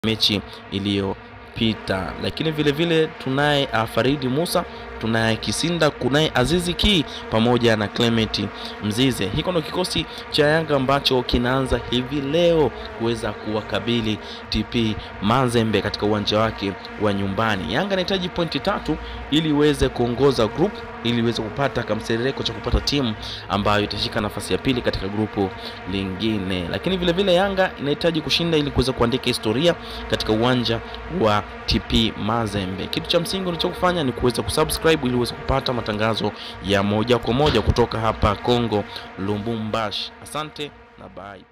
mechi iliyopita. Lakini vile vile tunaye Faridi Musa, tunaye Kisinda, kunaye Azizi Ki pamoja na Clement Mzize. Hiko ndo kikosi cha Yanga ambacho kinaanza hivi leo kuweza kuwakabili TP Mazembe katika uwanja wake wa nyumbani. Yanga inahitaji pointi tatu ili iweze kuongoza group ili iweze kupata kamserereko cha kupata timu ambayo itashika nafasi ya pili katika grupu lingine. Lakini vile vile Yanga inahitaji kushinda ili kuweza kuandika historia katika uwanja wa TP Mazembe. Kitu cha msingi unachokufanya ni kuweza kusubscribe ili uweze kupata matangazo ya moja kwa moja kutoka hapa Kongo Lubumbashi. Asante na bye.